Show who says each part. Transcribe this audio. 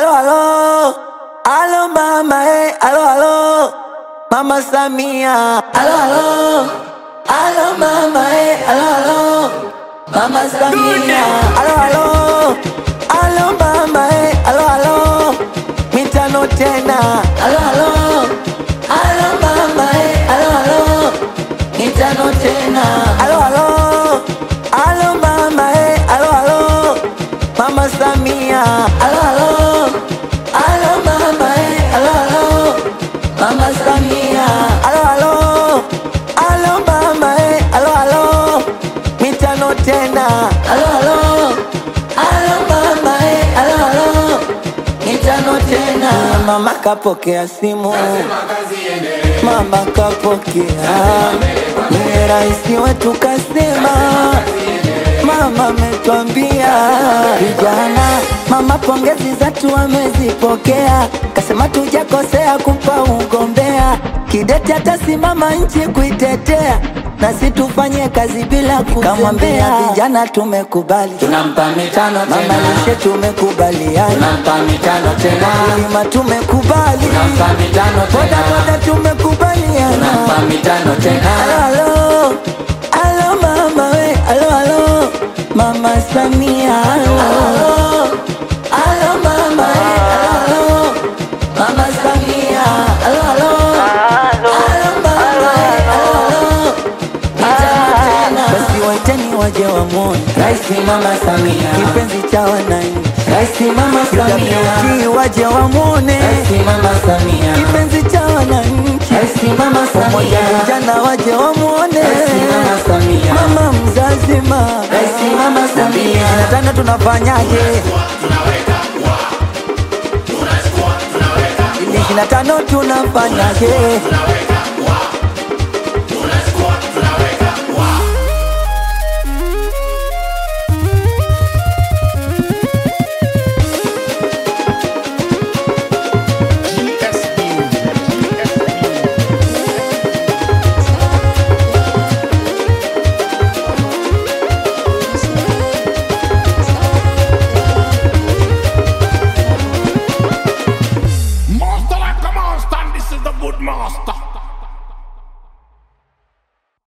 Speaker 1: alo alo alo mama eh alo alo mama Samia alo alo alo mama eh alo alo mama Samia alo alo alo mama eh alo alo mitano tena alo alo alo mama eh alo alo mitano tena alo alo alo mama eh alo alo mama Samia alo alo alo mama eh alo alo mama Samia alo alo alo mama eh alo alo mitano tena alo alo alo mama eh alo alo mitano tena mama kapokea simu mama kapokea niye raisi wetu kasema mama ametwambia vijana mama pongezi zatu amezipokea kasema tujakosea kumpa ugombea kidete atasimama nchi kuitetea nasi tufanye kazi bila kuzembea vijana tumekubali
Speaker 2: tunampa mitano
Speaker 1: mama
Speaker 2: tena,
Speaker 1: lishe tumekubaliana
Speaker 2: tunampa mitano tena,
Speaker 1: kulima tumekubali
Speaker 2: tunampa mitano
Speaker 1: boda
Speaker 2: tena,
Speaker 1: boda tumekubaliana
Speaker 2: tunampa mitano tena,
Speaker 1: Alo, alo, alo mama we, alo, alo, mama Samia, alo, alo, alo mama we, alo, alo, mama Samia, alo, alo, alo mama we, alo, alo, mitano tena. Basi waiteni waje wamwone
Speaker 2: Raisi Mama Samia,
Speaker 1: kipenzi cha wananchi,
Speaker 2: Raisi Mama Samia,
Speaker 1: UWT waje wamwone
Speaker 2: Raisi Mama Samia,
Speaker 1: kipenzi cha wananchi,
Speaker 2: Raisi Mama
Speaker 1: pamoja
Speaker 2: Samia,
Speaker 1: vijana waje wamwone
Speaker 2: Raisi Mama Samia,
Speaker 1: mama mzazi ma
Speaker 2: Raisi Mama Samia,
Speaker 1: na tena tunafanyaje ili ishirini na tano tunafanyaje